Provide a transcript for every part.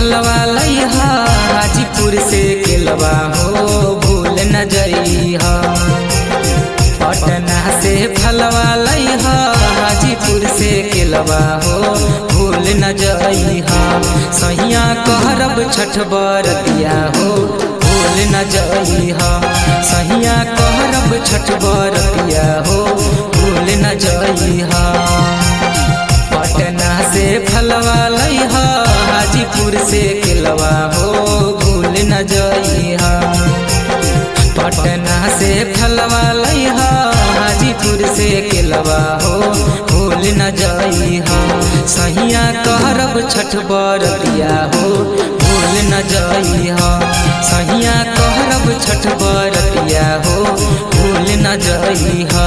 फलवा लइहा हाजीपुर से केलवा हो भूल न जइहा पटना से फलवा लइहा हाजीपुर से केलवा हो भूल न जइहा सहिया कहरब छठ बरतिया हो भूल न जइहा सहिया कहरब छठ बरतिया हो भूल न जइहा पटना से फलवा लइहा हाजीपुर से केलवा हो भूल न जइहा पटना से फलवा लइहा हाजीपुर से केलवा हो भूल न जइहा सहिया कहरब छठ बरतिया हो भूल न जइहा सहिया कहरब छठ बरतिया हो भूल न जइहा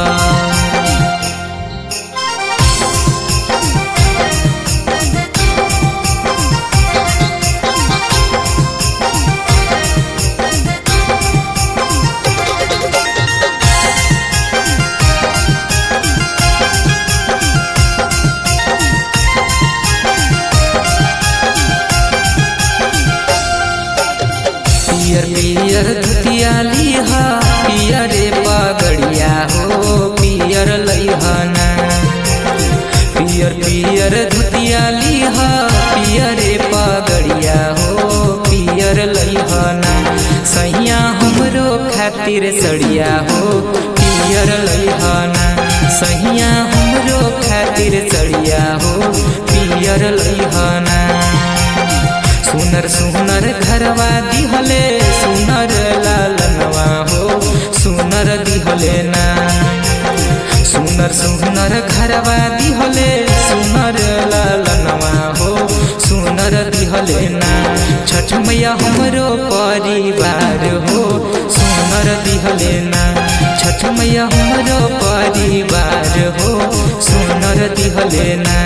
पियर पियर धुतिया लिहा पियरे पगड़िया हो पियर लइहना पियर पियर धुतिया लिहा पियरे पगड़िया हो पियर लइहना सैया हमरो खातिर सड़िया हो पियर लइहना सैया हमरो खातिर सड़िया हो पियर लइहना सुनर सुनर घरवा दिहले सुनर लालनवा हो सुनर दिहले ना सुनर सुनर घरवा दिहले सुनर लालनवा हो सुनर दिहले ना छठ मैया हमरो परिवार हो सुनर दिहले ना छठ मैया हमरो परिवार हो सुनर दिहले ना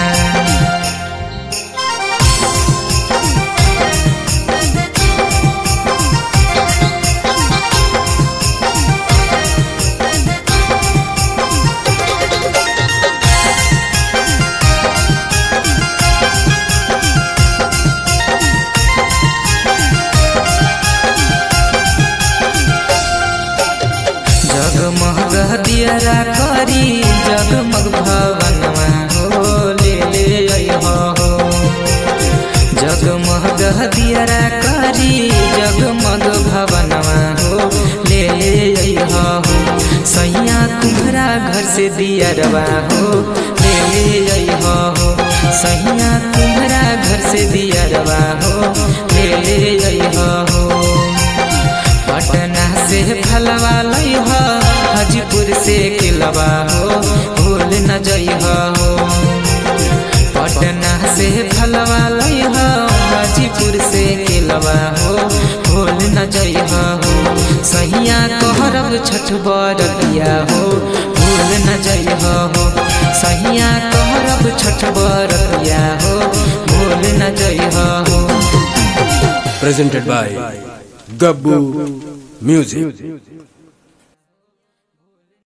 जगमग दियरा करी जगमग भवनवा हो ले ले अइहा हो जगमग दियरा करी जगमग भवनवा हो ले ले अइहा हो सैया तुम्हारा घर से दियरवा हो ले ले अइहा हो सैया तुम्हारा घर से दियरवा हो ले ले अइहा हो पटना से फलवा लइहा हाजीपुर से केलवा हो भूल न जइहा हो पटना से फलवा लइहा हाजीपुर से केलवा हो भूल न जइहा हो सहिया कहरब छठ बरतिया हो भूल न जइहा हो सहिया कहरब छठ बरतिया हो भूल न जइहा हो presented by Gabbu Music.